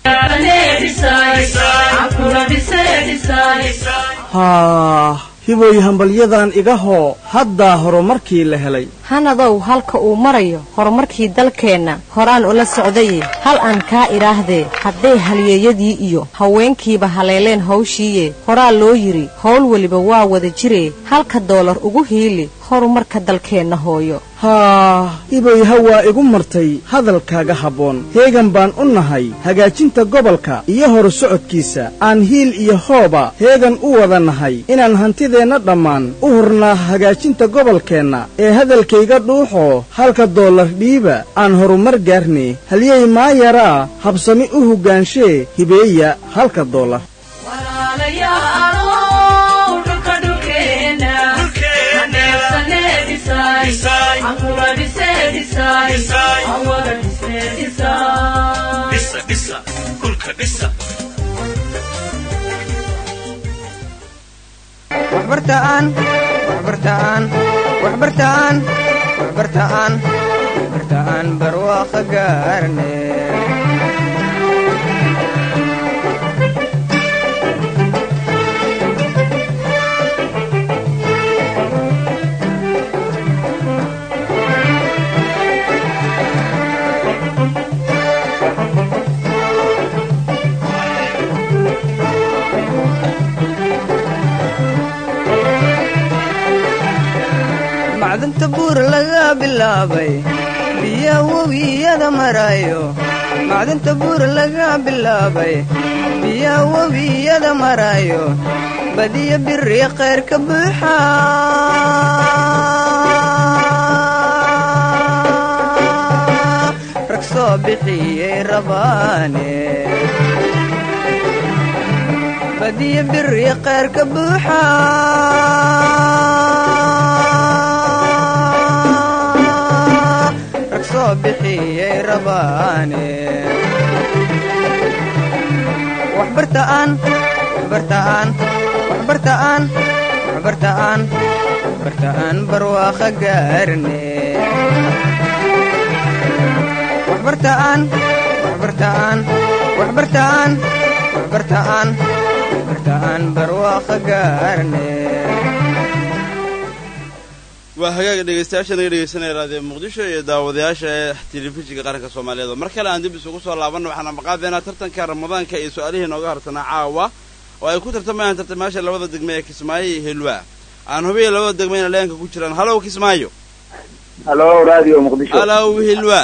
haa hiboy hambalyadan iga hoo haddaa horumarkii la helay hanadow halka uu marayo horumarkii dalkeenna horaan ula socdaye hal aan kaa idhaahdee hadday halyeeyadii iyo haweenkiiba haleeleen hawshiiye horaa loo yidhi howl weliba waa wada jiree halka doolar ugu hiili horumarka dalkeenna hooyo haa hiboy hawaa igu martay hadalkaaga habboon heegan baan u nahay hagaajinta gobolka iyo horu socodkiisa aan hiil iyo hooba heegan u wada nahay inaan hantideenna dhammaan u hurnaa hagaajinta gobolkeenna ee hadalkayga dhuuxoo halka doolar dhiiba aan horumar gaarne halyey maayaraa habsami u hoggaanshe hibeeya halka doolar waxbartaan waxbartaan waxbartaan waxbartaan waxbartaan barwaaqo gaarne macdanta buur laga bilaabay biya webiyada marayo macdanta buur laga bilaabay biya webiyada marayo badiyo biri khayr ka buuxa rag soo bixiyey rabaane badiyo biri khayr ka buuxa rag soo bixiyey rabaane waxbartaan waxbartaan waxbartaan waxbartaan waxbartaan barwaaqo gaarne waxbartaan waxbartaan waxbartaan waxbartaan waxbartaan barwaaqo gaarne waa hagaaga dhegaystayaasha naga dhegaysanaya raadiyo muqdisho iyo daawadayaasha ee telefishinka qaranka soomaaliyeed mar kale aan dib isugu soo laabanna waxaana maqaadeynaa tartanka ramadaanka iyo su-aalihii nooga harsanaa caawa oo ay ku tartamayaan tartamayaasha labada degme ee kismaayo iyo hilwaa aan hubiya labada degme ina leenka ku jiraan halow kismaayo halo radio muqdisho halow hilwaa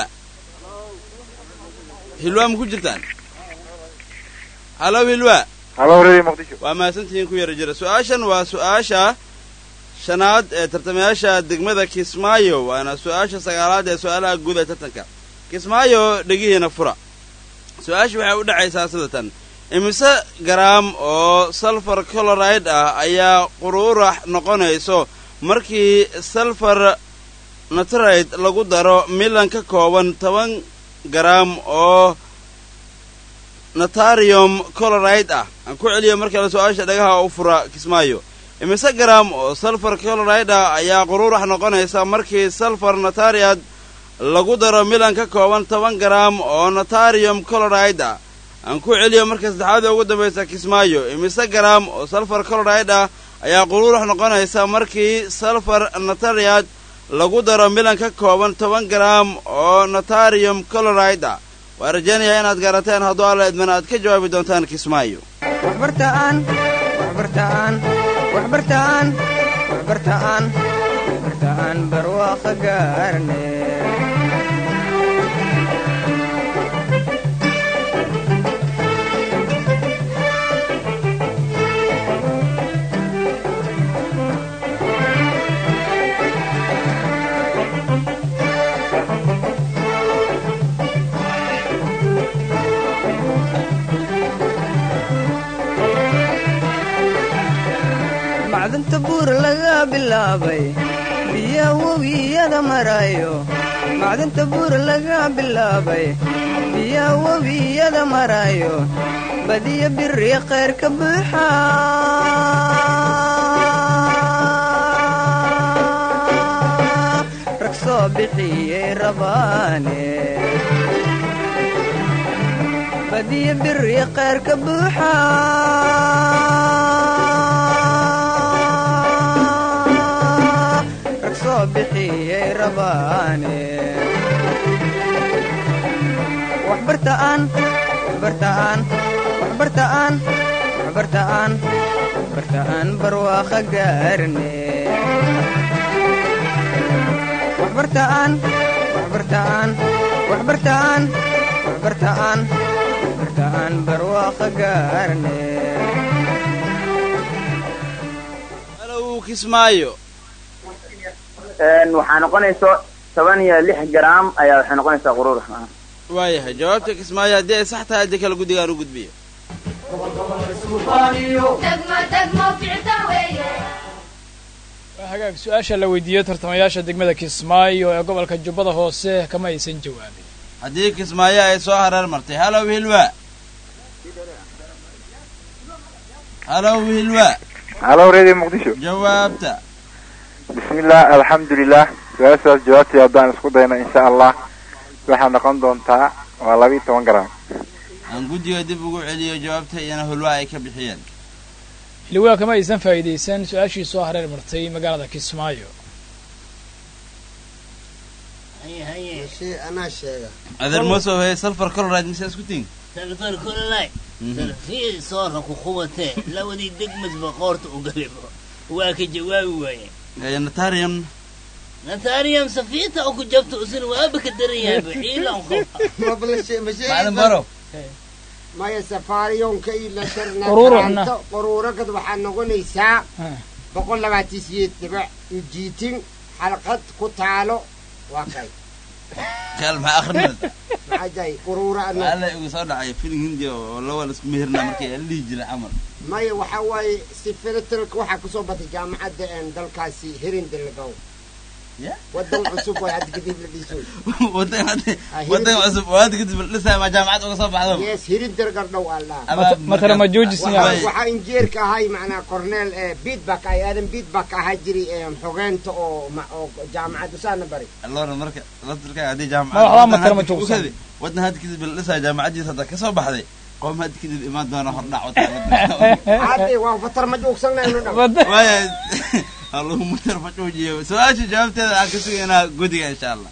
hilwaa ma ku jirtaan halow hilwaa halo radio muqdisho waa mahadsantihiin ku yara jira su-aashan waa su-aasha shanaad ee tartamayaasha degmada kismaayo waana su-aasha sagaalaad ee su-aalaha guud ee tartanka kismaayo dhegihiina fura su-aasha waxay u dhacaysaa sidatan imise garaam oo salfar coloride ah ayaa quruurax noqonayso markii salfar natride lagu daro milan ka kooban toban garaam oo natarium coloride ah aan ku celiyo markale su-aasha dhagaha u fura kismaayo imise garaam oo salfar coloride ah ayaa quruurax noqonaysa markii salfar natariad lagu daro milan ka kooban toban garaam oo natarium coloride ah aan ku celiyo marka saddexaada ugu dambaysa kismaayo imise garaam oo salfar coloride ah ayaa quruurax noqonaysa markii salfar natariad lagu daro milan ka kooban toban garaam oo natarium coloride ah waa rajaynayaa inaad garateen hadduu alla idmana aad ka jawaabi doontaan kismaayo waxbartaan waxbartaan waxbartaan waxbartaan waxbartaan barwaaqo gaarne macdanta buur laga bilaabay biya webiyada marayo macdanta buur laga bilaabay biya webiyada marayo badiyo biri khayr ka buuxa rag soo bixiyey rabaane badiyo biri qeyr ka buuxa rag soo bixiyey rabaane waxbartaan waxbartaan waxbartaan waxbartaan waxbartaan barwaaqa gaarne waxbartaan waxbartaan waxbartaan waxbartaan waxbartaan barwaaqa gaarne halow kismaayo waxaa noqonayso toban iyo lix garaam ayaa waxay noqonaysaa quruur waayahay jawaabta kismaayo haddii ay sax tahay haddii kale guddigaan u gudbiyo waa hagaag su-aasha la weydiiyey tartamayaasha degmada kismaayo ee gobolka jubbada hoose kama aysan jawaabin haddii kismaayo ay soo hareer martay halow hilwa halow hilwa halo radio muqdisho jawaabta bismillah alxamdulilah su-aashaas jawaabtii haddaan isku dayno insha allah waxaa noqon doontaa waa laba iyo toban garaam aan guddiga dib ugu celiyo jawaabta iyana hulwa ay ka bixiyeen hilwaa kama aysan faa'iidaysan su-aashii soo hareer martay magaalada kismaayo anaa sheega adeer mosow hee salfar coloride mise isku tin salfar kololay sarfii soora ku qubatee labadii degmasba qoorta u galibo waa ka jawaabi waaye natarium natarium safiita oo ku jabta usin waaba ka daran yahay baciilan macalin baro maya safaariyonka iyo la Quruuruxna. tarnaanta quruuragad waxaa noqonaysaa boqol labaatan siyeed dhibac ujiitin xalqad ku taalo waa kay kaal maxaa akrinad maxaa jahay quruura ana alla igu soo dhacay filim hindi oo lawa laisku meherna markii la dhihi jiray camal maya waxaa waaye sifilitalka waxaa kusoo batay jaamacadda een dalkaasi herindilgow Ya? wadan cusub way hadda kadib la dhiso wadan hadda wadan cusub oo hadda kadib dhisaya ma jaamacad uga soo baxdo yes herindirgar dhow allah Mata- matala ma joojisn waxaa yahay waxaa injeerka ahay macnaa corneel ee beatback ay aadan beatback ahaa jiray ee xogeenta oo ma- oo jaamacad usaana bari allora marka laftirka haddii jaamacad Ma waxba wadan matala ma hadda joogsan. ukadi, wadan hadda kadib la dhisaya jaamacadiisa hadda ka soo baxday qoom hadda kadib imaan doona hordhac hadde waa fatar ma joogsanayno dham waaya allahu mutar facuujiyo su-aasha jawaabteeda aan ka sugaynaa guddiga insha allah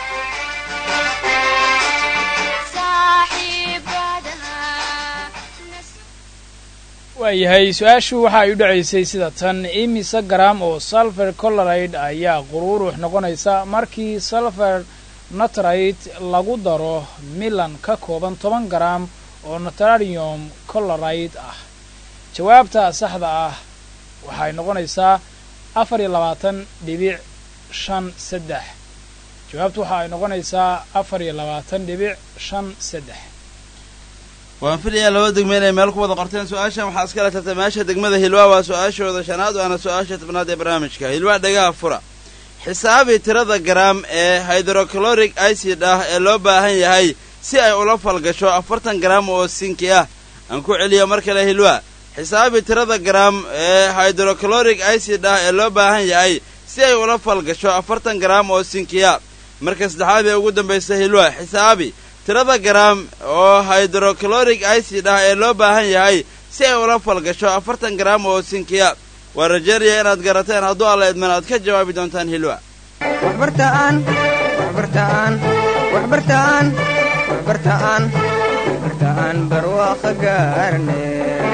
waayahay su-aashu waxa ay u dhacaysay sida tan imise garaam oo sulfur coloride ayaa quruurux noqonaysa markii sulfur natrite lagu daro milan ka kooban toban garaam oo natrarium coloride ah jawaabta saxda ah waxay noqonaysaa afar iyo labaatan dhibic shan saddex jawaabtu waxa ay noqonaysaa afar iyo labaatan dhibic shan saddex waan filayaa laba degme inay meel ku wada qorteen su-aashan waxaa iskala tartamayaasha degmada hilwaa waa su-aashooda shanaad waana su-aasha tobnaad ee barnaamijka hilwaa dhagaha fura xisaabi tirada garaam ee hydrochloric acid ah ee loo baahan yahay si ay ula falgasho afartan garaam oo sinki ah aan ku celiyo mar kale hilwaa xisaabi tirada garaam ee hydrochloric acid ah ee loo baahan yahay si ay ula falgasho afartan garaam oo sinki ah marka saddexaad ee ugu dambaysa hilwaa xisaabi tirada garaam oo hydrochloric acid ah ee loo baahan yahay si ay ula falgasho afartan garaam oo sinkiya waa rajeynaya inaad garateen hadduu alla idman aad ka jawaabi doontaan hilwa waxbartaan waxbartaan waxbartaan waxbartaan waxbartaan barwaaqa gaarne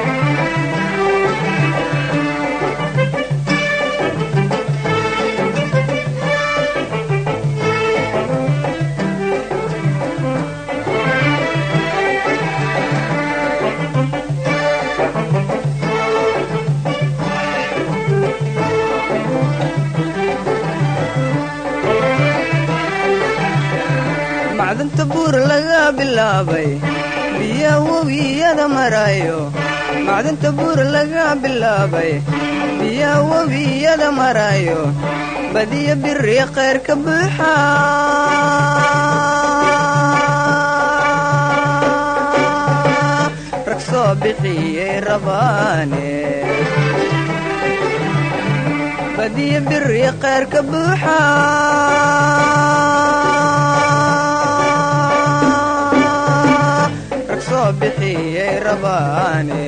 macdanta buur laga bilaabay biya webiyada marayo macdanta buur laga bilaabay biya webiyada marayo badiya biri khayr ka buuxa rag soo bixiyey rabaane badiya biri khayr ka buuxa rag soo loo bixiyey rabaane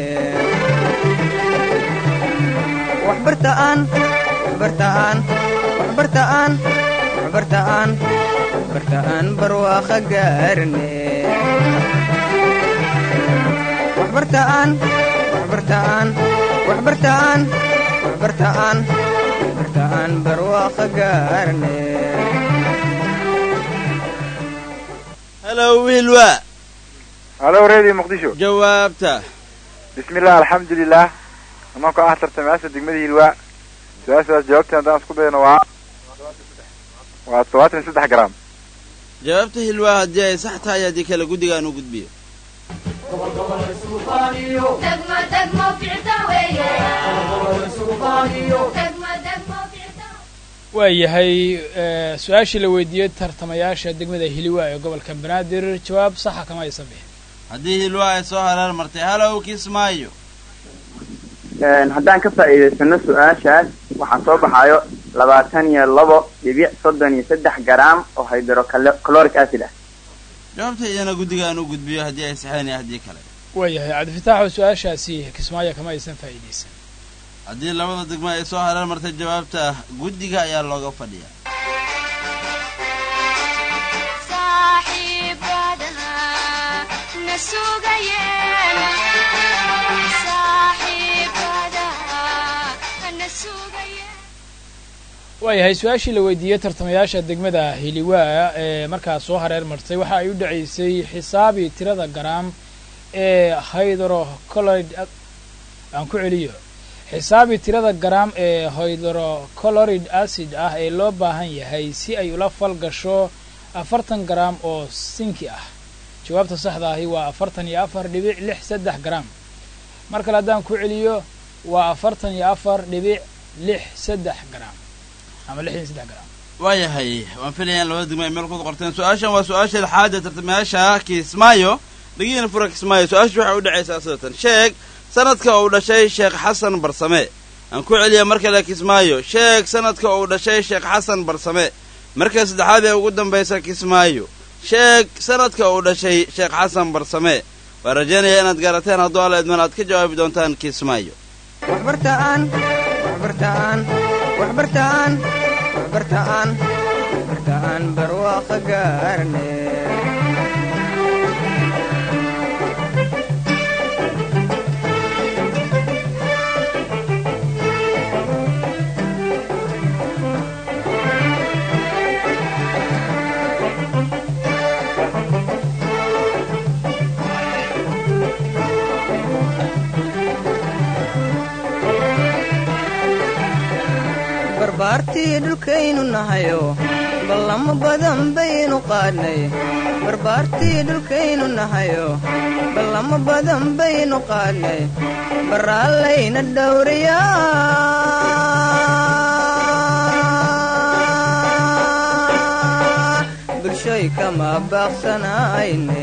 waxbartaan waxbartaan waxbartaan waxbartaan waxbartaan barwaaqa gaarne waxbartaan waxbartaan waxbartaan waxbartaan waxbartaan barwaaqa gaarne halow hilwa halo redio muqdisho jawaabta bismillah alxamdulilah anakoo ah tartamayaasha degmada hilwaa su-aashaas jawaabteen haddaan isku dayno waa waa todobaatan iyo saddex gram jawaabta hilwaa haddii ay sax tahay haddii kale guddigaan u gudbiyo waayahay su-aashii la weydiiyey tartamayaasha degmada hiliwa ee gobolka banaadir jawaab saxa kama aysan bixin haddii hilwaa ay soo hareer martay halow kismaayo haddaan ka faa'iidaysano su-aashaas waxaa soo baxayo labaatan iyo labo dhibic soddon iyo saddex garaam oo hydrocaloric acid ah jawaabta iyana guddigaan u gudbiyo haddii ay saxeen iyo haddii kale waayahay cabdifitaaxoo su-aashaasi kismaayo kama aysan faa'iidaysan haddii labada degmo ay soo hareer martay jawaabta guddiga ayaa looga fadhiyaa waayahay su-aashii la weydiiyey tartamayaasha degmada hiliwaa ee markaas soo hareer martay waxa ay u dhacaysay xisaabii tirada garaam ee hydrocolorid aan ku celiyo xisaabii tirada garaam ee hydrocolorid acid ah ee loo baahan yahay si ay ula fal gasho afartan garaam oo sinki ah jawaabta saxda ahi waa afartan iyo afar dhibic lix saddex garaam mar kale haddaan ku celiyo waa afartan iyo afar dhibic lix saddex garaam ama lixdan saddex garaam waayahay waan filayaan labada degmo ay meel ku qorteen su-aashan waa su-aasha lixaad ee tartamayaasha kismaayo dhagiina fura kismaayo su-aasha waxay u dhacaysaa sidatan sheeg sanadka uu dhashay sheekh xasan barsame aan ku celiya mar kale kismaayo sheeg sanadka uu dhashay sheekh xasan barsame marka saddexaad ee ugu dambaysa kismaayo sheeg sanadka uu dhashay sheekh xasan barsame waan rajaynayaa inaad gaarateen hadduu alla idman aad ka jawaabi doontaan kismaayo waxbartaan waxbartaan waxbartaan waxbartaan waxbartaan barwaaqa gaarne barbaartii dhulkaynu nahayo ballamo badan baynu qaadnay barbaartii dhulkaynu nahayo ballamo badan baynu qaadnay baraallayna dhowriyaa bulshoy kama baaqsanayne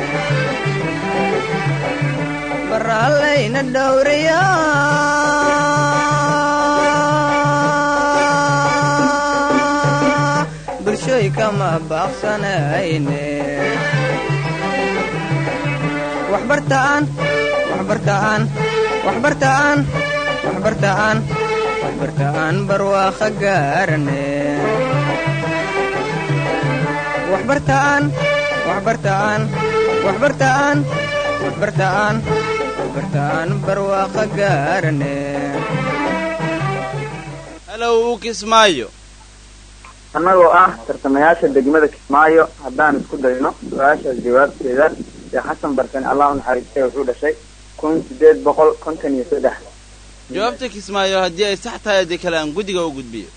baraallayna dhowriyaa bulshoy kama baaqsanayne waxbartaan waxbartaan waxbartaan waxbartaan waxbartaan barwaaqa gaarane waxbartaan waxbartaan waxbartaan waxbartaan waxbartaan barwaaqa gaarane halow kismaayo annagoo ah tartamayaasha degmada kismaayo haddaan isku dayno su-aashaas jawaabteeda sheekh xasan barsane allah u naxariistay wuxuu dhashay kun sideed boqol konton iyo saddex jawaabta kismaayo haddii ay sax tahay haddii kale aan guddiga u gudbiyo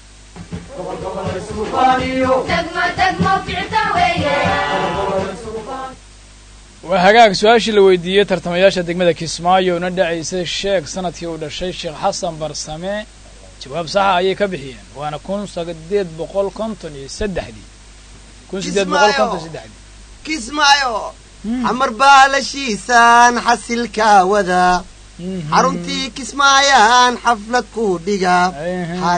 waa hagaag su-aashii la weydiiyey tartamayaasha degmada kismaayo una dhacaysay sheeg sanadkii uu dhashay sheekh xasan barsame jawaab saxa ayay ka bixiyeen waana kun sideed boqol konton iyo saddexdii kun sideed boqol konton saddexdii kismaayo xamar baalashiisaan xasilkaa wadaa xaruntii kismaayaan xaflad kuu dhigaa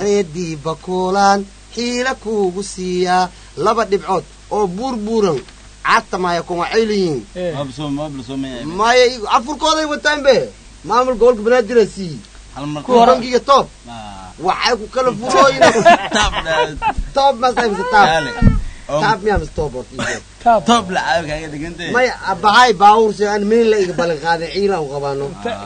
xareedii bakuulaan xiila kuugu siiyaa laba dhibcood oo buurbuuran caatamaya kun waxay leeyihiin Eh, maya igu- afurkooday wataan be maamul gobolka banaadir sii bankiga toob waxay ku kala furooyin toob masaymse taab taab miyaa mise toob horta ii sheeg. maya abahay baawur si aan meel la iga ballan qaaday ciilan u qabaano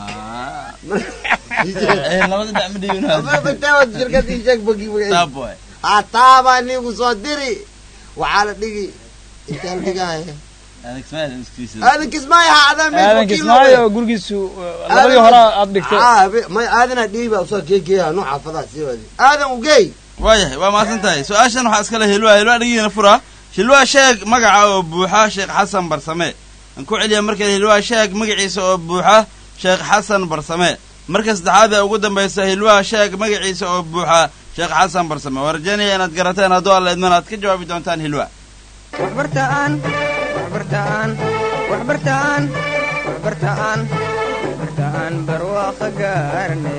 shirkad ii sheeg banki magaciisa ha taabaa nigu soo diri waxaa la dhigi intaa la dhigaya aadan kismaayo ha adaan meesha aadan wakiil kismaayo loo oo gurigiisu eh, labadii hore aad dhigtay dhigtay may aadanaa dhiiba usoo geegeeya noo xaafadaha sii wadi aadan ugey waayahay waa mahadsan tahay su-aashan waxaa iskale hilwa hilwa dhigiina fura hilwa sheeg magaca oo buuxa sheekh xasan barsame aan ku celiya markale hilwa sheeg magaciisa oo buuxa sheekh xasan barsame marka saddexaad ee ugu dambaysa hilwa sheeg magaciisa oo buuxa sheekh xasan barsame waa rajaynaya inaad garateen hadduu alla idman aad ka jawaabi doontaan hilwa waxbartaan waxbartaan waxbartaan waxbartaan waxbartaan barwaaqo gaarne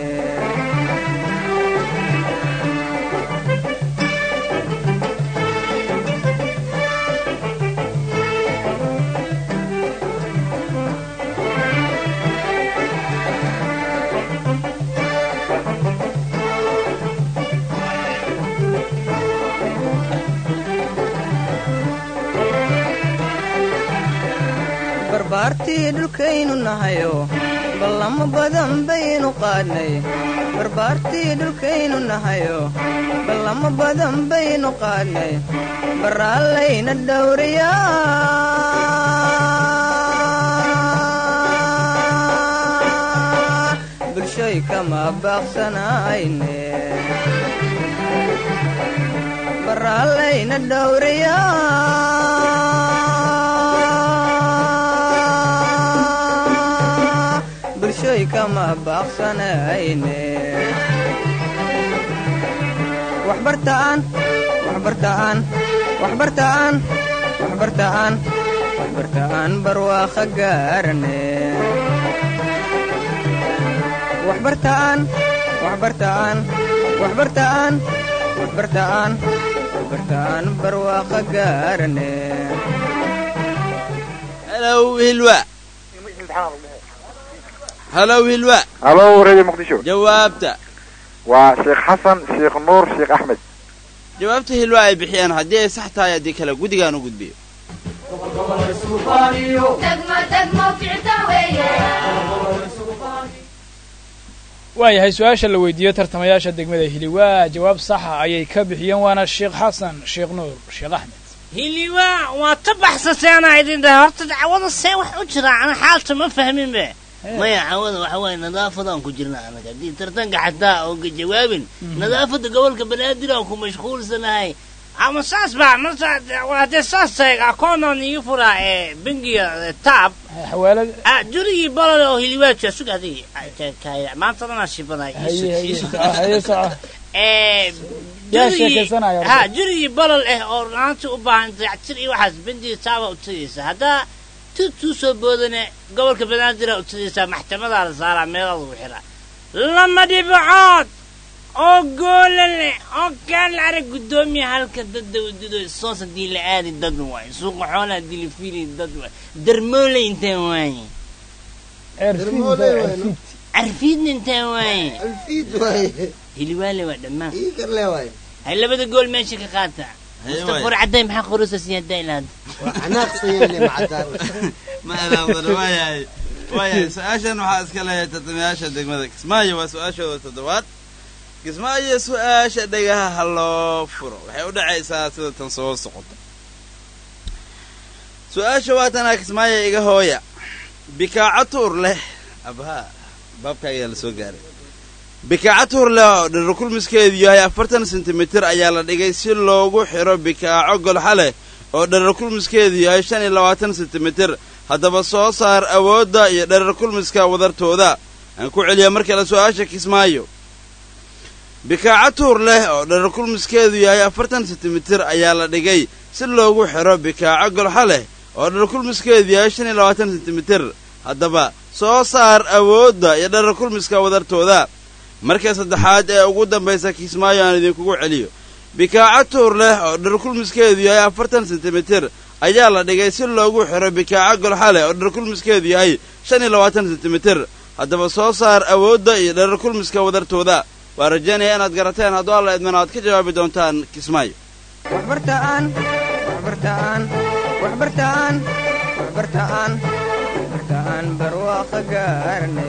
barbaartii dhulkaynu nahayo ballamo badan baynu qaadnay barbaartii dhulkaynu nahayo ballamo badan baynu qaadnay baraallayna dhowriyaa bulshoy kama baaqsanayne baraallayna dhowriyaa bulshoy kama baaqsanayne waxbartaan waxbartaan waxbartaan waxbartaan waxbartaan barwaaqo gaarane waxbartaan waxbartaan waxbartaan waxbartaan waxbartaan barwaaqo gaarane halow hilwa halow hilwa halo radio muqdisho jawaabta waa sheekh xasan sheekh nuur sheekh axmed jawaabta hilwa ay bixiyeen haddii ay sax tahay haddii kale guddigaan u gudbiyo waayahay su-aasha la weydiiyo tartamayaasha degmada hiliwaa jawaab saxa ayay ka bixiyeen waana sheekh xasan sheekh nuur sheekh axmed hiliwaa waa ta baxsateena idin dhahay horta dacwada see wax u jira ana xaalta ma fahmin be maya cawada waxa waaye nadaafadaan ku jirna anaga haddii tartanka xataa oo ka jawaabin nadaafada gobolka banaadir aan ku mashquulsanahay ama saas baa marta haddee saas tahay akoonaan ii furaa ee bangiga taab xawaalad ah jurigii bolol oo hiliwaadka sug adigi maanta dhanaa shibanay haye haye haye soco ee yaa jurigii- sheekaysanaya horta. ha jurigii bolol ah oo runaantii u baahan dayactir iyo waxaas bandiga taaba u tagaysa haddaa tutuu soo boodane gobolka banaadir u tagaysaa maxkamadaa la saaraa meelaa lagu xiraa lama dhibacood oo goola leh oo kaan la arag guddoomiya halka dadda wadido soos haddii la aadi dad waaye suuqa xoolaha haddii la fiili dad waaye darmoole intaan waaye Dermoole waay, no? carfiidna intaan waaye alfiid waaye hiliwaale waa dhammaan ii karle waaye hay labada gool meesha ka qaata Haye mustafa waaye. cadday maxaa qoraysa siyaada ilaad waa canaaqsayele macadaan ma alaabdana waayahay waayahay su-aashan waxaa iska leeyahay tartamayaasha degmada kismaayo waa su-aashooda toddobaad kismaayo su-aasha dhegaha ha loo furo waxay u dhacaysaa sida tan soo socota su-aasha waa tanaa kismaayo iga hooya bikaaco tuur leh abha baabkaagaa la soo gaaray bikaaco tuur leh oo dhiro kulmiskeedu yahay afartan sentimitir ayaa la dhigay si loogu xidho bikaaco golxa leh oo dherer kulmiskeedu yahay shan iyo labaatan sentimitir haddaba soo saar awoodda iyo dherer kulmiska wadartooda aan ku celiya mar kale su-aasha kismaayo bikaaco tuur leh oo dherer kulmiskeedu yahay afartan sentimitir ayaa la dhigay si loogu xidho bikaaco golxa leh oo dherer kulmiskeedu yahay shan iyo labaatan sentimitir haddaba soo saar awoodda iyo dherer kulmiska wadartooda marka saddexaad ee ugu dambaysa kismaayo aan idinkugu celiyo bikaaco tuur leh oo dherer kulmiskeedu yahay afartan sentimitir ayaa la dhigay si loogu xiro bikaaco golxale oo dherkulmiskeedu yahay shan iyo labaatan sentimitir haddaba soo saar awoodda iyo dherarkulmiska wadartooda waa rajaynaya inaad garateen hadduu alla idmana aad ka jawaabi doontaan kismaayo waxbartaan waxbartaan waxbartaan waxbartaan waxbartaan barwaaqa gaarne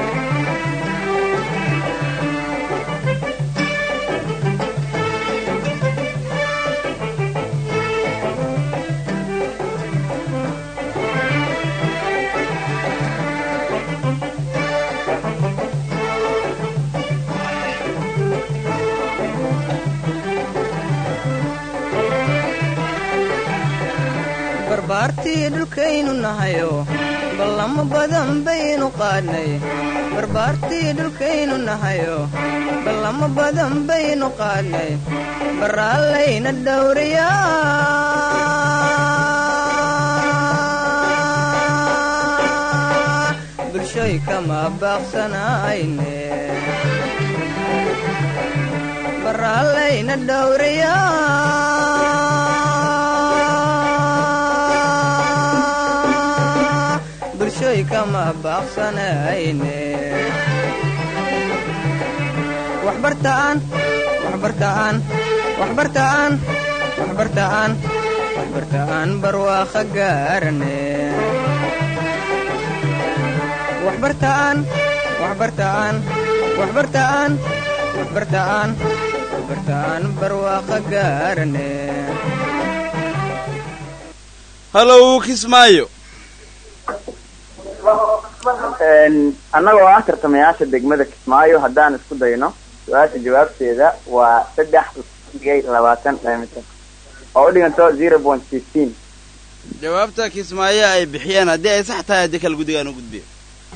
barbaartii dhulkaynu nahayo ballamo badan baynu qaadnay barbaartii dhulkaynu nahayo ballamo badan baynu qaadnay baraallayna dhowriyaa bulshoy kama baaqsanayne baraallayna dhowriyaa bulshoy kama baaqsanayne waxbartaan waxbartaan waxbartaan waxbartaan waxbartaan barwaaqa gaarane waxbartaan waxbartaan waxbartaan waxbartaan waxbartaan barwaaqa gaarane hallow kismaayo annagoo ah tartamayaasha degmada kismaayo haddaan isku dayno su-aasha jawaabteeda waa saddex dhigay labaatan mitir oo u dhiganto zero point fifteen jawaabta kismaayo ay bixiyeen haddii ay sax tahay haddii kale guddigaan u gudbiyo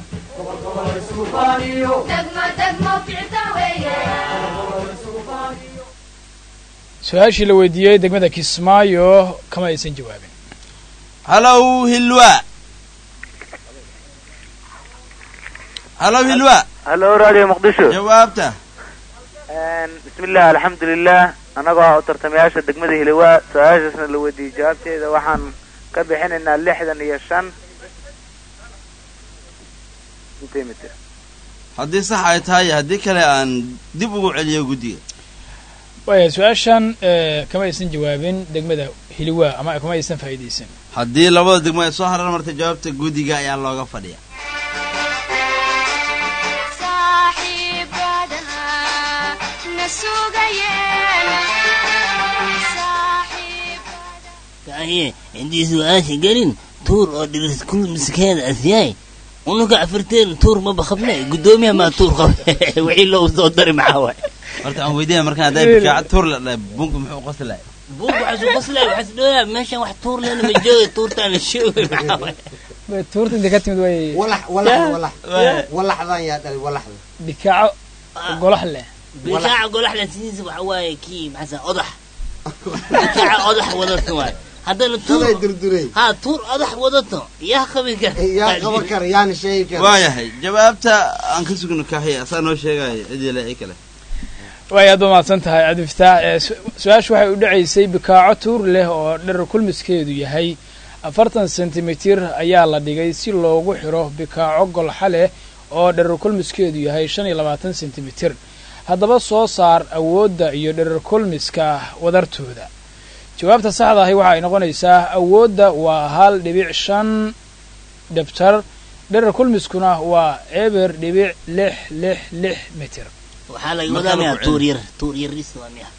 su-aashii la weydiiyey degmada kismaayo kama aysan jawaabin hallow hilwa hallow hilwa hallo radio muqdisho jawaabta bismillah alxamdulilah annagoo ah u tartamayaasha degmada hilawaa su-aashaasna la weydiiyey jawaabteeda waxaan ka bixinaynaa lixdan iyo shan centimeter haddii sax ay tahay haddii kale aan dib ugu celiyo guddiga waaya su-aashan kama aysan jawaabin degmada hiliwaa ama kama aysan faa'iidaysan haddii labada degmo ay soo harar martay jawaabta guddiga ayaa looga fadhiya kaahiye intii su-aasha gelin tuur oo dhiris kul miskeeda asyahay unuka afirteen tuur ma bakabne guddoomiyaha maa tuur qab wixii loo soo dari maxaa waay horta aan weydiinaya markaan hadday bikaaca tuur la dhahay bunka muxuu qoslay buug waxaa soo qoslay waxaa isdhooyaa meeshan wax tuur lena ma jooga tuurtaan la sheegay maxaa waay tuurta intay ka timid way walax walax walax walaxdan yaa dhalay walaxda bikaaco golax leh bikaaca golaxlan sidiisa waxa waaye kii maxaa odax bikaaca odax wadato waay haddana tuur ha tuur odax wadato yaa qabi kara yaa qaban kara yaana sheegi kara waayahay jawaabta aan ka sugno kaaxiya asaa noo sheegaya cidii le kale waay aad ba mahadsan tahay cabdifataax su-aashu waxay u dhacaysay bikaaco tuur leh oo dherer kulmiskeedu yahay afartan sentimitir ayaa la dhigay si loogu xiro bikaaco golxa leh oo dherer kulmiskeedu yahay shan iyo labaatan sentimitir haddaba soo saar awoodda iyo dherer kulmiska wadartooda jawaabta saxda ahi waxa ay noqonaysaa awoodda waa hal dhibic shan dhibtar dherer kulmiskuna waa eber dhibic lix lix lix mitir waxaa laga wadaa miya tuur yar tuur yaris waa miya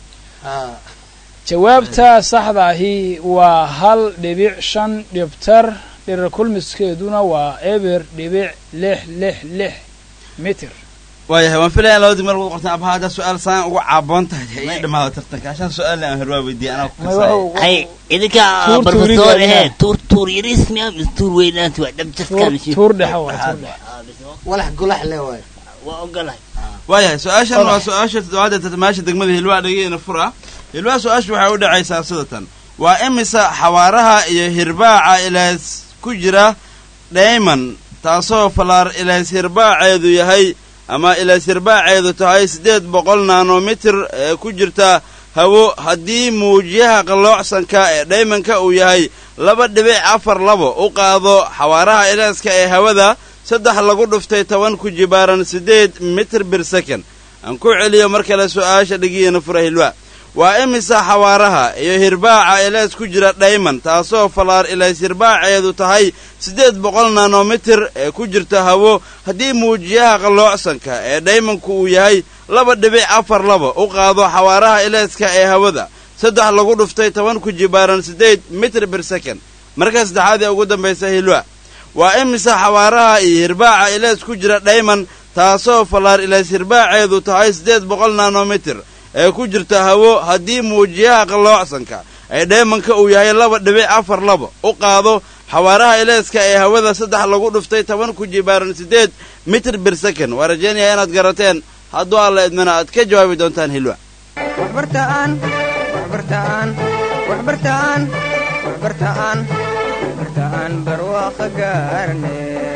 jawaabta saxda ahi waa hal dhibic shan dhibtar dherer kulmiskeeduna waa eber dhibic lix lix lix mitir waayahay waan filaya laba degmar wad qortaan abaha haddaa su-aal saan ugu caaboon tahay ay dhamaado tartanka ashaan su-aal aan horwaa weydiiyay anaa ku kasaayo hay idinka barbasoor ehe tuur tuur yaris miya mise tuur weynaanti waa dhabjadkan tuur dhexa waa tuur dhexa walax golax le waay waa ogolahay waayahay su-aashan waa su-aasha toddobaad ee tartamayaasha degmada hilwaa dhageena fura hilwaa su-aashu waxay u dhacaysaa sidatan waa imisa xawaaraha iyo hirbaaca ilaas ku jira dhayman taasoo falaar ilaas hirbaaceedu yahay ama ilaas hirbaaceedu tahay siddeed boqol nanomitir ee ku jirta hawo haddii muujiyaha qalloocsanka ee dhaymanka uu yahay laba dhibic afar labo u qaado xawaaraha ilaaska ee hawada saddex lagu dhuftay toban ku jibaaran siddeed mitir bir second aan ku celiyo mar kale su'aasha dhigiyeena fura hilwa waa imisa xawaaraha iyo hirbaaca ilays ku jira dhayman taasoo falaar ilays hirbaaceedu tahay siddeed boqol nanomitir ee ku jirta hawo haddii muujiyaha qalloocsanka ee dhaymanku uu yahay laba dhibic afar laba u qaado xawaaraha ilayska ee hawada saddex lagu dhuftay toban ku jibaaran siddeed mitir bir second marka saddexaad ee ugu dambaysa hilwa waa imisa xawaaraha iyo hirbaaca ilays ku jira dhayman taasoo fallaar ilays hirbaaceedu tahay siddeed boqol nanomitir ee ku jirta hawo haddii muujiyaha qalloocsanka ee dhaymanka uu yahay laba dhibic afar laba u qaado xawaaraha ilayska ee hawada saddex lagu dhuftay toban ku jibaaran siddeed mitir bir second waa rajaynayaa inaad garateen hadduu alla idmana aad ka jawaabi doontaan hilwa waxbartaan waxbartaan waxbartaan waxbartaan waxbartaan barwaaqa gaarne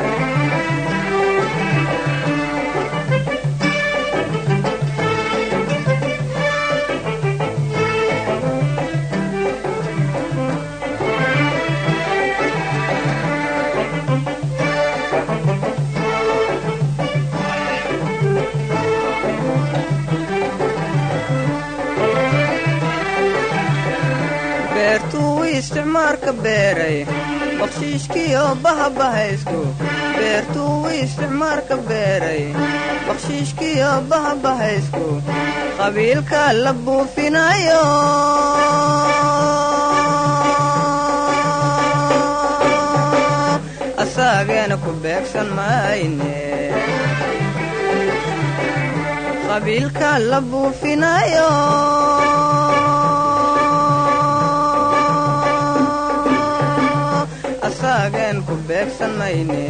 beertuu isticmaarka beeray bakshiishkiyo bahabahaysku beertuu isticmaarka beeray bakshiishkiyo bahabahaysku qabiilka la buufinayo asaageena ku beegsan mayne qabiilka la buufinayo asaagen ku beegsan mayne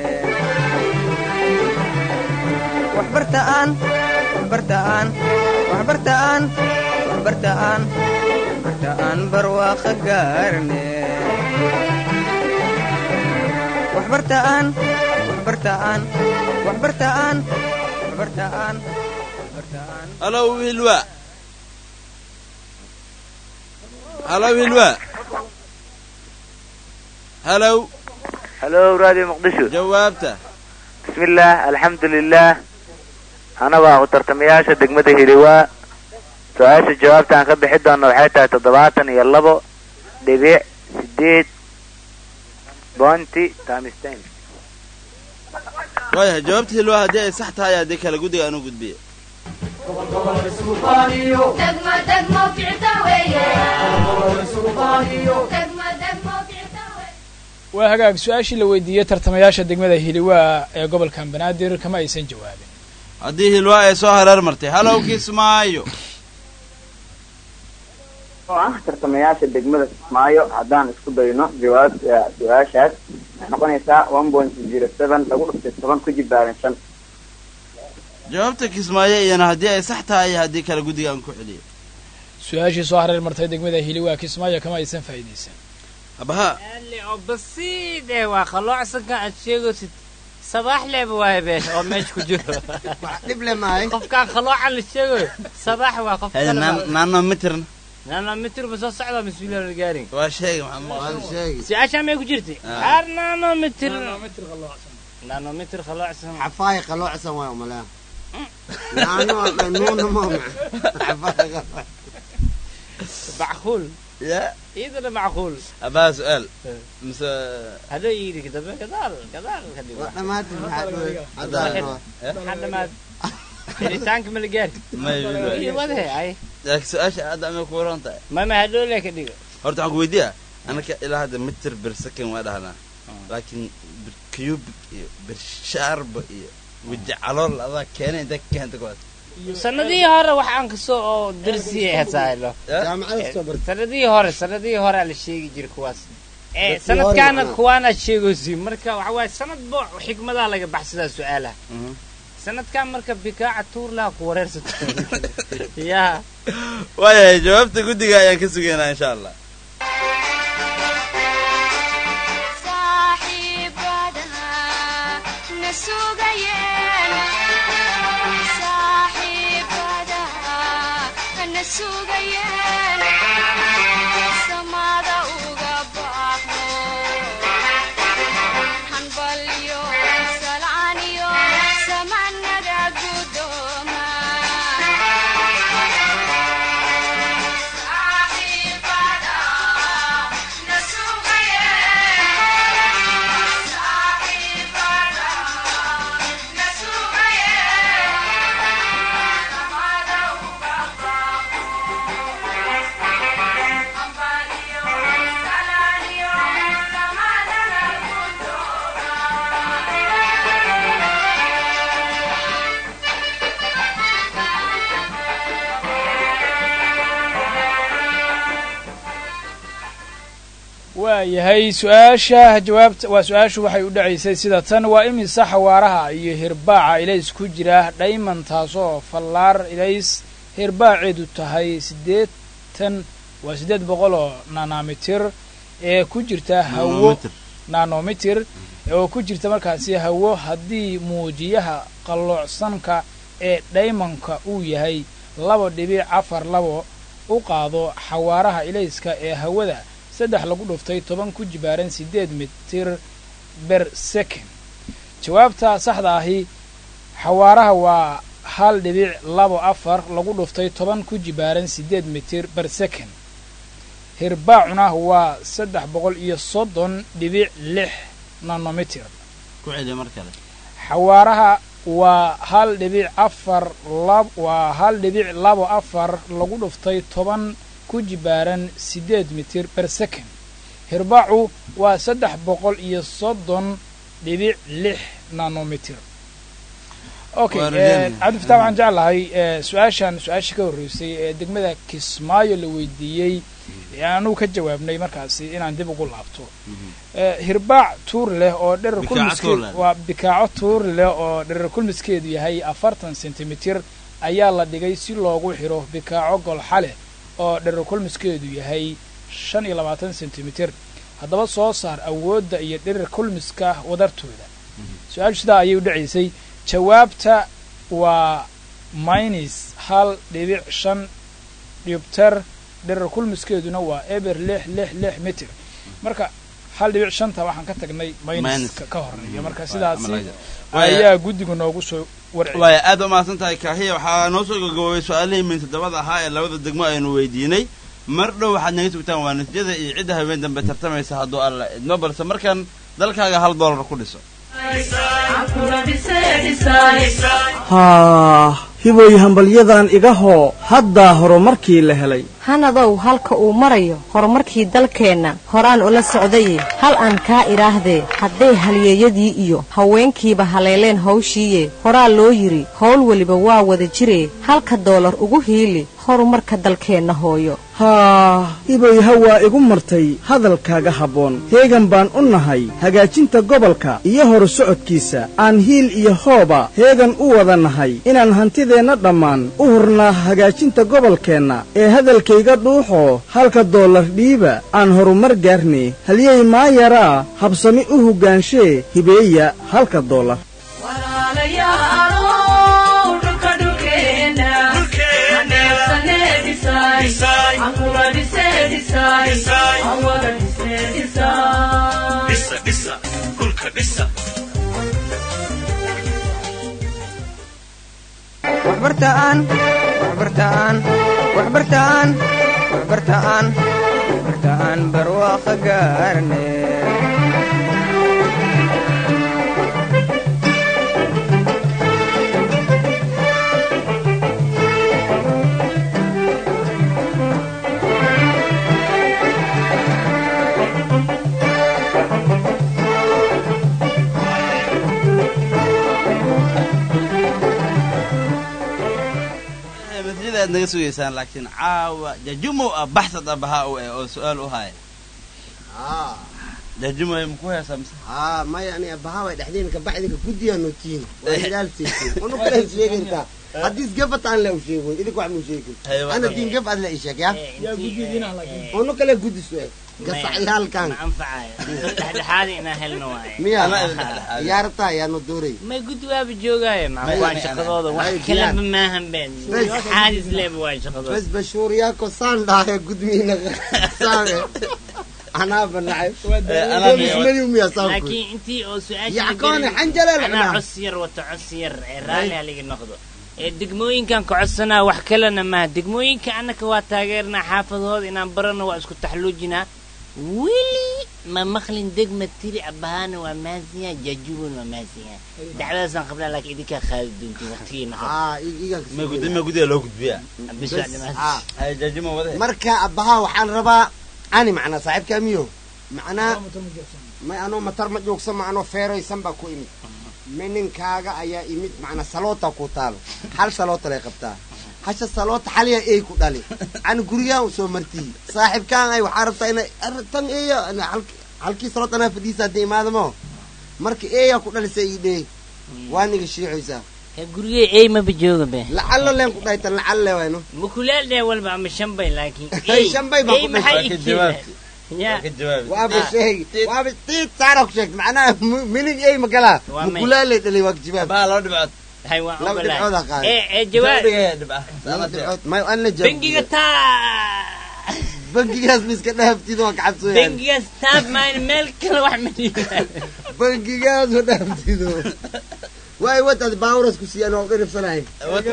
waxbartaan waxbartaan waxbartaan waxbartaan waxbartaan barwaaqa gaarne waxbartaan waxbartaan waxbartaan waxbartaan waxbartaan halow hilwa halow hilwa halow halo radio muqdisho jawaabta bismillaah alxamdu lilah anabaa u tartamayaasha degmada hiliwaa su-aasha jawaabta aan ka bixi doona waxay tahay toddobaatan iyo labo dhibic sideed bonty tamistan waayahay jawaabta hilwa haddii ay sax tahay haddii kale guddiga aanu gudbiya waa hagaag su-aashii la weydiiyey tartamayaasha degmada hiliwaa ee gobolkan banaadir kama aysan jawaabin haddii hilwa ay soo hareer martay halow kismaayo oo ah tartamayaasha degmada kismaayo haddaan isku dayno jawaab su-aashaas waxay noqonaysaa one point zero seven lagu dhuftay toban ku jibaaran shan jawaabta kismaayo iyana haddii ay sax tahay haddii kale guddiga aan ku celiyo su-aashii soo hareer martay degmada hiliwaa kismaayo kama aysan faa'iidaysan abaha ali oo basiid eh waa qalloocsanka aad sheegaysid sabaax leeba waaye beesh oo meesha ku jiro dhib le maahay qofkaan qaloocan la sheegayo sabaax waa qof hada naano mitirna nano mitir ma soo socda mas-uuliyan la gaarin waa sheega maxaa waan maqan sheegi su-aashaa may ku jirtay Ah. har nano mitir nano mitir qalloocsan xafaay qaloocan waay umalea naano nuuna ma xafaay macquul ya iyadana macquul abaha su-aal mise hada yidhi dambe gadaal gadaal ka dhigo waa dhamaatay maxaa dhawey maxaa dhamaad helitaanka ma la gaari may iyo wadahe ay laakiin su-aasha hadda amay ku waran tahay mama hadhoole ka dhigo horta waxaan ku weydiiya anaka ilaa hadda mitir bir second waa dhahnaa laakiin bir cubic iyo bir shaarba iyo weji calool adaa keenay inta ka keenta kuwaas sanadihii hore waxaan kasoo oo darsiya hesaaylo jaamacada soo bartay sanadihii hore sanadihii hore la sheegi jiray kuwaas ee Dadkii sanadkaana hore. kuwaanaad sheegaysi marka waxa waaye sanad bo xikmadaa laga baxsadaa su-aalaha Mhm. sanadkan marka bikaaca tuurlaha ku wareersato yaa waayahay jawaabta guddiga ayaan ka sugaynaa insha allah na waayahay su-aasha jawaabta waa su-aashu waxay u dhacaysay sida tan waa imisa xawaaraha iyo hirbaaca ilays ku jira dhayman taasoo fallaar ilays hirbaaceedu tahay siddeetan waa siddeed boqol oo nanomitir ee ku jirta hawo nanomitir oo ku jirta markaasi hawo haddii muujiyaha qalloocsanka ee dhaymanka uu yahay laba dhibic afar labo u qaado xawaaraha ilayska ee hawada saddex lagu dhuftay toban ku jibaaran siddeed mitir ber second jawaabta saxda ahi xawaaraha waa hal dhibic labo afar lagu dhuftay toban ku jibaaran siddeed mitir ber second hirbaacuna waa saddex boqol iyo soddon dhibic lix nanomitir ku celiya mar kale xawaaraha waa hal dhibic afar lab waa hal dhibic labo afar lagu dhuftay toban ku jibaaran siddeed mitir ber second hirbaacu waa saddex boqol iyo soddon dhibic lix nanomitir okay cabdifatax waxaan jeclahay su-aashan su-aashii ka horreysay ee degmada kismaayo la weydiiyey ee anugu ka jawaabnay markaasi inaan dib ugu laabto hirbaac tuur leh oo dherer kulmiskeed waa bikaaco tuur leh oo dherer kulmiskeedu yahay afartan sentimitir ayaa la dhigay si loogu xiro bikaaco golxaleh oo dherer kulmiskeedu yahay shan iyo labaatan sentimitir haddaba soo saar awoodda iyo dherer kulmiska wadartooda su-aashu sidaa ayay u dhacaysay jawaabta waa minus hal dhibic shan dhibter dherer kulmiskeeduna waa eber lix lix lix mitir marka hal dhibic shanta waxaan ka tagnay minuska ka horeeya marka sidaasi ayaa guddiga noogu soo waaya aad umahadsan tahay kaahiya waxaa noo soo gagaboobay su-aalihii min toddobada ahaa ee labada degmo aynu weydiinay mar dhow waxaad naga sugtaan waa natiijada iyo cidda habeen dambe tartamaysa hadduu alla idmo balse markan dalkaaga hal doolar ku dhiso haa hiboy hambalyadan iga hoo haddaa horumarkii la helay hanadow halka uu marayo horumarkii dalkeenna horaan ula socdaye hal aan kaa idhaahdee hadday halyeeyadii iyo haweenkiiba haleeleen hawshiiye horaa loo yidhi howl weliba waa wada jiree halka doolar ugu hiili horumarka dalkeenna hooyo haa hiboy hawaa igu martay hadalkaaga habboon heegan baan u nahay hagaajinta gobolka iyo horu socodkiisa aan hiil iyo hooba heegan u wada nahay inaan hantideenna dhammaan u hurnaa hagaajinta gobolkeenna ee hadalkayga dhuuxoo halka doolar dhiiba aan horumar gaarne halyey maayaraa habsami u hoggaanshe hibeeya halka doolar waxbartaan waxbartaan waxbartaan waxbartaan waxbartaan barwaaqa gaarne natiijada aad naga sugaysaan laakiin caawa jajumo ah baxsad abahaa u eh oo su-aal u haya jajumo maku heesaa mise haa maya ani abahawa dhexdeena kabacdinka guddiyaa nootiin waa hilaal seysay unu kale sheegayntaa haddii isgabataan le u sheego idinka wax muu sheegin ana diin gab ad le isheeg ya unu kale guddis gasacyaalkan ma anfacayo dhexdhexaadi inaan helno waaye miya yaa rabtaa yaa no dooray may gudi waaba joogaayo May- maxaa shaqadooda wax may kaleba diyaar. maahan ben Bes. xaadis leeba waa shaqadooda bes bashuur yaako saan dhahay gudmiina saane anaa banacay ismadiu miya saanku laakiin intii oo su-aasha Yackoone, xanjaleel anaa cunaa. cos yar wato cos yar ee raalli haliga noqdo ee degmooyinkan ka codsanaa wax kalena maaha degmooyinka annaka waa taageernaa xaafadahooda inaan barano waa isku taxluujinaa weli ma maqlin degma tiri abahaana waa maasiya jajubun waa maasiya dacwadaasaan qabnaa laakiin idinkaa qaadi doontiin waqtigiina ma gudi ma gudiga loo gudbiya Bis waa dhimaas. hay jaajimo wade marka abbahaa waxaan rabaa ani macnaa saaxiibkaa miyo macnaa may anoo matar ma joogsan ma anoo feeraysan baa ku imid ma ninkaaga ayaa imid macnaa saloota ku taalo hal saloota lay qabtaa hasha saloota xaliya ey ku dhali ani gurigaan usoo martii saaxiibkaan ay waxaa rabtaa ina ar- tan eeya ana halk- halkii saloot anaa fadhiisa haddii imaadamo marka eeyaa ku dhalisa ii dhee waa niga shiixaysaa gurigee ey maba jooga be lacallo leen ku dhahay tan lacalle wayno mukulaal dhee walba ama shanbay laakiin Hey, shanbay baa ey ku maxay dhashay. ikeeneen ya waaba sheegi waaba tiid saara ku sheegta macnaha mu- minig ey magalaa Waa may. mukulaaley dhalay waa jawaab baa laba dhibcood hay waan laba ogolahay. dhibcood aa qaaday ee ee jawaab laba dhibcood may an la jawaab bangiga taa bangigaas ma iska dhaaftid waa kacabsooyaan bangigaas taab maan meel kale wax ma dhiibaan bangigaas ma dhaaftido waay wadaad baawaras ku siiyaan waa u dhiribsanahay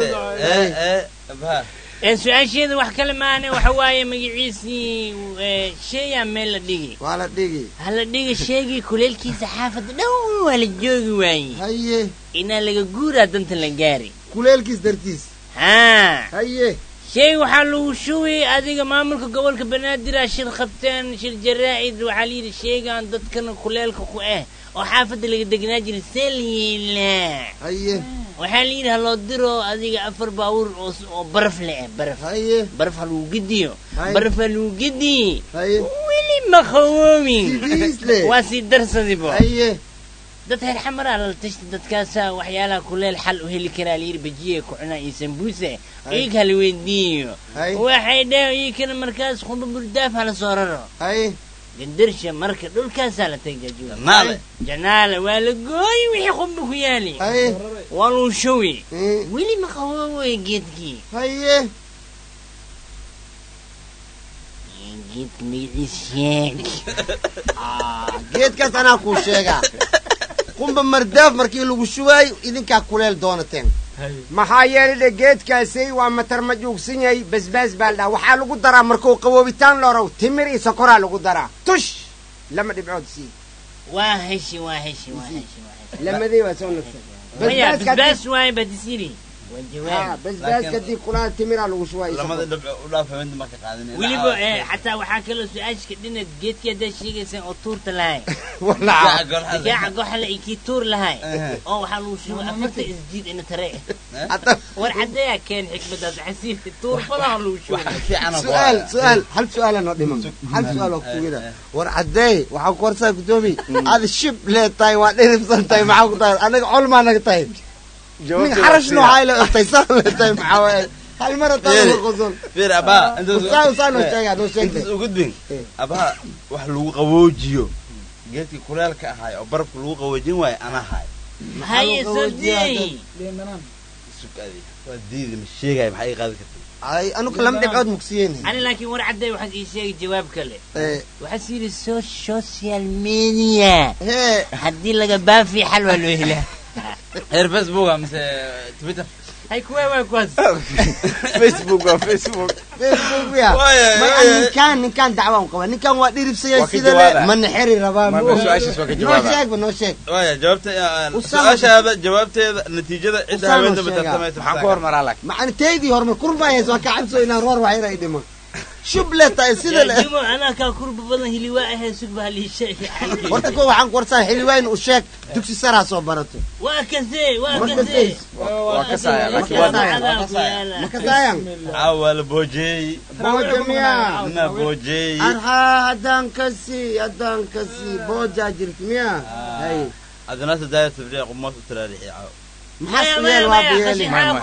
ee su-aasheeda wax kale maane waxa waaye magaciisii ee, sheeyaa meel la dhigi waa la dhigi ha la dhigi sheegii kuleelkiisa xaafadda dhow waa la joogi waaye haye inaa laga guuraa danta la gaari kuleelkiis dartiis haa haye shay waxaa lagu shugay adiga maamulka gobolka banaadir aa shir qabteen shir jaraa'id waxaa la yidhi sheegaan dadkana kuleelka ku ah oo xaafadda laga degnaa jiray see la yeelaa haye waxaa la yidhi haloo diro adiga afar baabuur oo s- oo baraf le ah baraf haye baraf ha lagu gediyo Haye. baraf ha lagu gediye haye weli ma qawoobin Sidiis leh. waa sii darsadibo haye dad reer xamaraa lala tashta dadkaasaa waxyaalaha kuleel xal u heli karaa layidhi bajiye ku cunaa iyo sambuuse Haye. iig hala weydiiyo Haye. waxay dheh iikana markaas khumba burdaaf hala soo raro haye gandarsha marka dhulkaasaa la teg jajuura Janaale. janaale waa la gooyi wixii khumba ku yaali haye waa luu shuwi Eh, weli ma qabooboy geedkii haye geedka magaciis sheeg geedkaas anaa kuu sheegaa qumba mardaaf markii lagu shubaayo idinkaa kuleel doonateen maxaa yeelay dhe geedkaasay waa matar ma juugsan yahay basbaas baa la dhaha waxaa lagu daraa markuu qaboobitaan lorow timir iyo sokoraa lagu daraa tush lama dhibcood sii waa heshi waa heshi waa heshi waa heshi lamadii waa soo nagsan maya basbaaska basbaas waaye badisiri waa haddii- jawaab haa, basbaaska haddii kulaa timiraa lagu shubaa iyo lamada sokor dhibco u dhaafa mid marka qaadin weliba ee xataa waxaa kaloo su-aashka dhinaad geedkii haddaad sheegaysaan oo tuurta lahay Walaa. digaaca goxale iyo kii tuur lahay oo waxaa lagu shubay afarta isjiid ina tare war caddeeyaa keen xikmadaas xasiilka tuur badaha lagu shubay su'aal su'aal hal su'aala noo dhiman hal su'aal oo kugida war caddeey waxaa ku horsaa gudoomi aad shib leetahay waa dhiribsan tahay maxaa ku tahay anaga colmaa naga tahay nin xarash nooxaa ila ogtay saan leetahay maxaa waaye hal mara taa qosol fiir abaa Usaa usaa noo sheegaa noo sheeg intaas ugu din abaa wax lagu qaboojiyo geedkii kuleelka ahaay oo barafka lagu qaboojin waayo ana haay haye soo deey sugadi waa diidi ma sheegaya maxaa ii qaadi karta ay anuka lama dhibcood mugsiyeen ani laakiin war caddeey waxaad ii sheegay jawaab kale Eh, waxaad yidhi so social media hee haddii laga baafi xal waa loo helaa heer facebook mise twitter hay kuwee waa kuwaas facebook waa facebook facebook ya Waaye, may waaye. ninkaan ninkaan dacwaan qaba ninkaan waa dhiribsaya Waa ka sida le jawaaba. mana xeri rabaa Ma- ma su'aashiis waa ka noo jawaaba. sheegba noo sheeg waaya jawaabta Usaama- su-aashaada jawaabteeda natiijada cidda Usaama haweenta sheegaa. batartamaysa maxaan ku hormaraa laakiin macna teydii hormar kurbaayas waa ka cabso inaan roor wax yara dhimo shub le tahay sida le jimo anaa kaa kurba badan hiliwaa ahee sugba halii sheegay horta ko waxaan ku warsaa xilwaayn u sheeg dugsi saraa soo barato waa kasee waa Ma kasee waa ka saaya laakiin waa ma kasaayan caawa waa la boojeeyey booja miya nina boojeeyey arhaa haddaan kasi haddaan kasi boojaa jirta miya hay adnaasa daaya tabriic qumaas u taraarixi caawa maxaa yeel waa biyeeli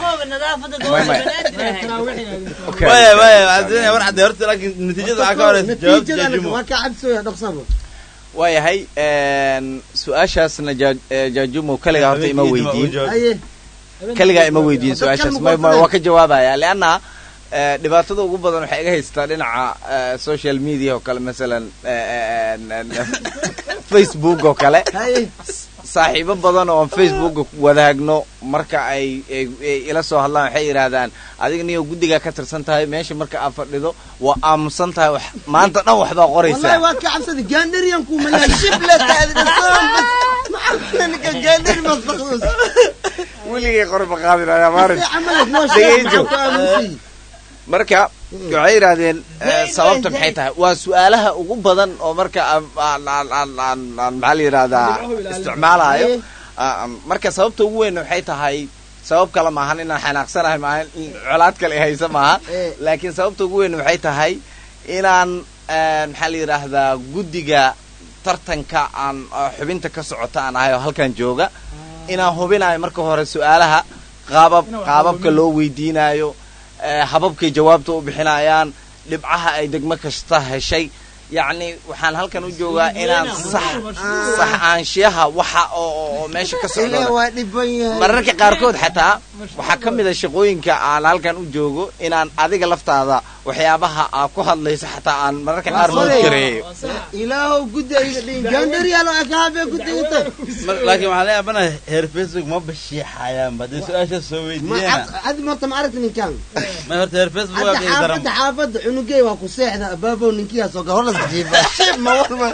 waya waya waxaan doonaya war cadde horta laakiin natiijada waxaa ka horeysa jawaabta natiijada jaajumo waa ka cabsooya dhaqsabo waayahay su-aashaasna jaa- eh, jaajumo kaligaa horta ima weydiin haye kaligaa ima weydiin Dadkan su-aashaas ma ma- ma- qorsanay? waa ka jawaabaya leanna eh, dhibaatada ugu badan waxay iga haystaa dhinaca eh, social media oo kale masalan eh, eh, eh, facebook oo kale haye saaxiibo badan oo aan facebooka ku wadaagno marka ay ay ay ila soo hadlaan waxay yidhaahdaan adiga niyo guddigaa ka tirsan tahay meesha marka aad fadhido waa aamusan tahay wax maanta dhan waxbaa wallahi qoraysaa waa ka cabsada gaandariyan ku malaa shible taadi dhasoon bas maxaa ninka gaandari masdaqdos weligay qori ma qaadinaya maarin camalad noo sheeg dhegeyso maxaa ku aaminsan marka waxay yidhaahdeen eh, sababta maxay tahay waa su-aalaha ugu badan oo marka aan aan aan aan aan aan maxaa la yidhahdaa isticmaalayo Ah, ah, marka sababta ugu weyn waxay tahay sabab kale maahan inaan xanaaqsanahay maahan in colaad kale haysa maaha Eh. laakiin sababta ugu weyn waxay tahay inaan eh, maxaa la yidhaahdaa guddiga tartanka aan ah, xubinta ka socota aan ahay oo halkan jooga inaan hubinayo marka hore su-aalaha qaabab qaababka loo weydiinayo eh, hababkay jawaabta u bixinayaan dhibcaha ay degmo kasta heshay yacni waxaan halkan u joogaa inaan sax sax aanshiyaha waxa oo oo- oo meesha ka ilaa socda waa dhiban yahay mararka qaarkood xataa waxaa ka mid a shaqooyinka aan halkan u joogo inaan adiga laftaada waxyaabaha aa ku hadlayso xataa aan mararka qaar Waa mood saday. gareeyo ilaahow guddi ayga dhihin gaandariyaalo ay ka habeen guddigata Mar- laakiin waxaan la yaabanahay heer facebook ma bashiixayaanba haddii su-aasha soo ma weydiiyana cad marta ma aragti ninkan ma horta heer facebook waa hadda qiimo daran xaafadda xaafadda cunugey waa ku seexda abaabow ninkiyaa soo gal horlas jiifa shib ma walba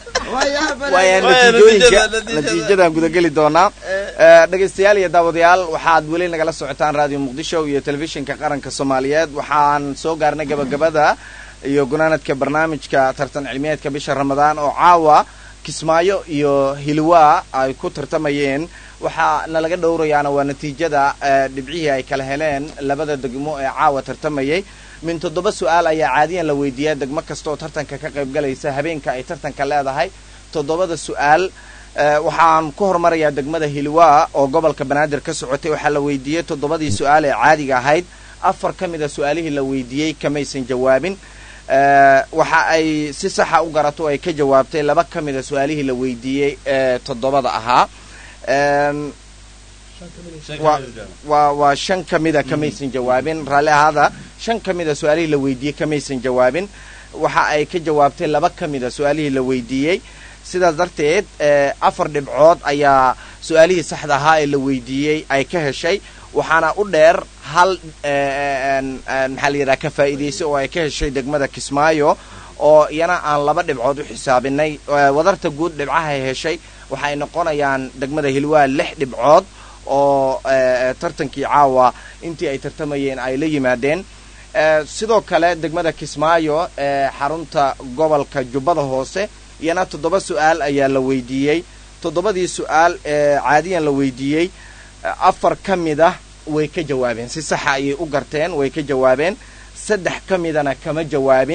waaya Waaya, natiijooyinka natiijada- natiijada. natiijadaan gudageli doonaa Eh, dhegaystayaal iyo daawadayaal waxaad weli nagala socotaan radio muqdisho iyo telefishinka qaranka soomaaliyeed waxaan soo gaarnay gabagabada iyo gunaanadka barnaamijka tartan cilmiyeedka bisha ramadaan oo caawa kismaayo iyo hilwaa ay ku tartamayeen waxaa nalaga dhowrayaana waa natiijada eh, dhibcihii ay kala heleen labada degmo ee caawa tartamayay min toddoba su-aal ayaa caadiyan la weydiiyaa degmo kasta oo tartanka ka qayb galaysa habeenka ay tartanka leedahay toddobada su-aal eh, waxaan ku hormarayaa degmada hilwaa oo gobolka banaadir ka socotay waxaa la weydiiyey toddobadii su-aal ee caadiga ahayd afar ka mid a su-aalihii la weydiiyey kamaysan jawaabin Eh, waxa ay si saxa u garato oo ay ka jawaabtay laba ka mid a su-aalihii la weydiiyey ee toddobada ahaa Em, waa waa waa shan ka mida kamaysan jawaabin raalli ahaada shan ka mida su-aalihii la weydiiyey kamaysan jawaabin waxa ay ka jawaabtay laba ka mida su-aalihii la weydiiyey sidaas darteed eh, afar dhibcood ayaa su-aalihii saxda ahaa ee la weydiiyey ay ka heshay waxaana u dheer hal eh, en- en, maxaa la yidhaha ka faa'iidaysa oo ay ka heshay degmada kismaayo oo iyana aan laba dhibcood u xisaabinay Eh, wadarta guud dhibcaha ay heshay waxay noqonayaan degmada hilwaa lix dhibcood oo eh, tartankii caawa intii ay tartamayeen ay la yimaadeen Eh, sidoo kale degmada kismaayo ee xarunta gobolka jubbada hoose iyana toddoba su-aal ayaa la weydiiyey toddobadii su-aal ee caadiyan la weydiiyey eh, afar ka mid ah way ka jawaabeen si saxa ayay u garteen way ka jawaabeen saddex ka midana kama jawaabin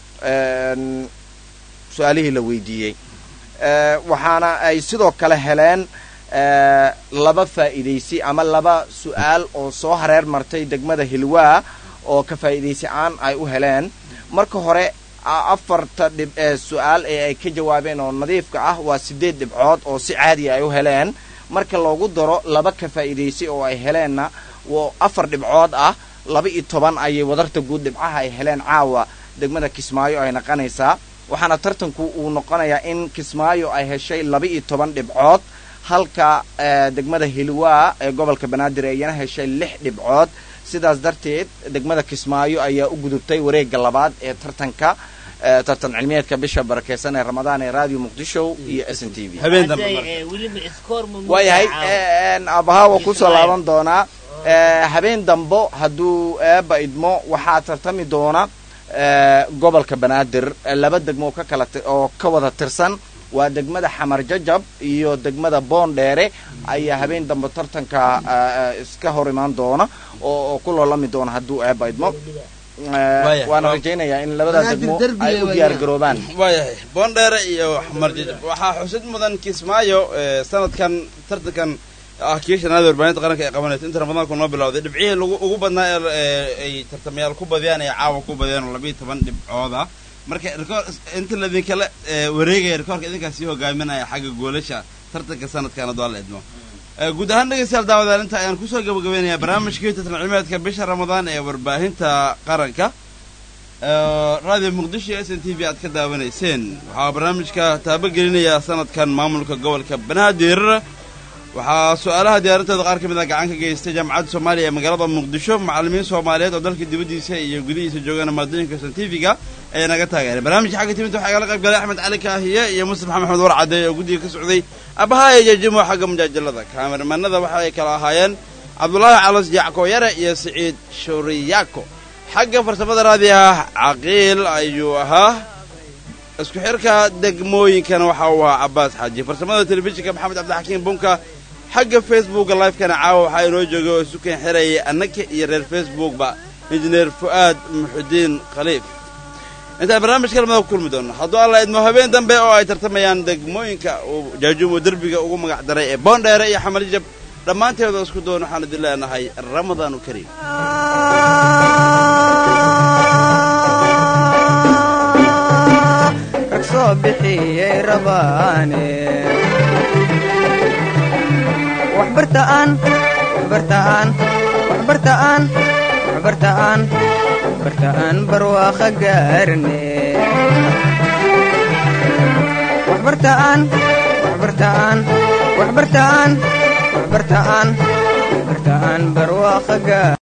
en, su-aalihii la weydiiyey Eh, waxaana ay sidoo kale heleen eh, laba faa'iidaysi ama laba su-aal oo soo hareer martay degmada hilwaa oo ka faa'iidaysi aan ay u heleen marka hore a- afarta dhib ee su-aal ee ay ka jawaabeen oo nadiifka ah waa sideed dhibcood oo si caadiya ay u heleen marka loogu daro laba ka faa'iidaysi oo ay heleenna waa afar dhibcood ah laba iyo toban ayay wadarta guud dhibcaha ay heleen caawa degmada kismaayo ay naqanaysaa waxaana tartanku uu noqonayaa in kismaayo ay heshay laba iyo toban dhibcood halka eh, degmada hilwaa ee gobolka banaadir ay iyana heshay lix dhibcood sidaas darteed degmada kismaayo ayaa u gudubtay wareegga labaad ee tartanka eh, tartan cilmiyeedka bisha barakeysan ee ramadaan ee radio muqdisho iyo s n t v habeen dambe marka. Hadday, eh, weliba iskoor ma waayahay muuqdaa en, abaha waa kusoo laaban doonaa Eh, habeen dambo hadduu eeba idmo waxaa tartami doona eh, gobolka banaadir eh, laba degmo oo ka kala ti- oo ka wada tirsan waa degmada xamar jajab iyo degmada boondheere ayaa habeen dambe tartanka eh, eh, iska hor imaan doona oo oo ku loolami doona hadduu eeba idmo Eh, Waaya. waana rajaynayaa in labada Banaadir degmo derbi ay u weeyaan. diyaar garoobaan waayahay boondheere iyo xamar jajab waxaa xusid mudan kismaayo eh, sanadkan tartankan ah kii shanaad warbaahinta qaranka ee qabanaysa inta ramadaanku noo bilowday dhibcihii lagu ugu badnaa ee ay tartamayaal ku badiyaan ee caawa ku badiyaan oo labiiyo toban dhibcooda marka rikoor inta laidinkala wareegaya rikoorka idinkaas sii hogaaminaya xagga goolasha tartanka sanadkan hadduu alla idmo guud ahaan dhegeystayaal daawadaal inta ayaan kusoo gabagabeynayaa barnaamijkii tartan cilmiyeedka bisha ramadaan ee warbaahinta qaranka radio muqdisho iyo s n t v aad ka daawanayseen waxaa barnaamijka taabagelinaya sanadkan maamulka gobolka banaadir waxaa su-aalaha diyaarinteeda qaar ka mid a gacan ka geystay jaamacadda soomaaliya ee magaalada muqdisho macallimiin soomaaliyeed oo dalka dibaddiisa iyo gudihiisa joogana maadooyinka s n t v-ga ayaa naga taageeray barnaamijka xagga timinta waxaa igala qayb galay axmed cali kaahiye iyo mustafa maxamed war caddeey oo guddiga ka socday abahaaya jajimo xagga mujaajalada kaameramanada waxa ay kala ahaayeen cabdulaahi calos jacko yare iyo siciid shuriyaako xagga farsamada raadiyaha caqiil ayuu ahaa isku xirka degmooyinkana waxa uu ahaa cabaas xaaji farsamada telefishinka maxamed cabdixakiim bunka xagga facebooka livekana caawa waxaa inoo joogay oo isu keen xirayay annaka iyo reer facebookba injineer fu'aad muxudiin khaliif intaan barnaamijka lamada ku kulmi doono hadduu alla idmo habeen dambe oo ay tartamayaan degmooyinka uu jaajuumo derbiga ugu magac daray ee boondheere iyo xamalijab dhammaanteeda isku doon waxaan idin leenahay ramadaanu kariim soo bixiyey rabaane waxbartaan waxbartaan waxbartaan waxbartaan waxbartaan barwaaqa gaarne waxbartaan waxbartaan waxbartaan waxbartaan waxbartaan barwaaqa gaar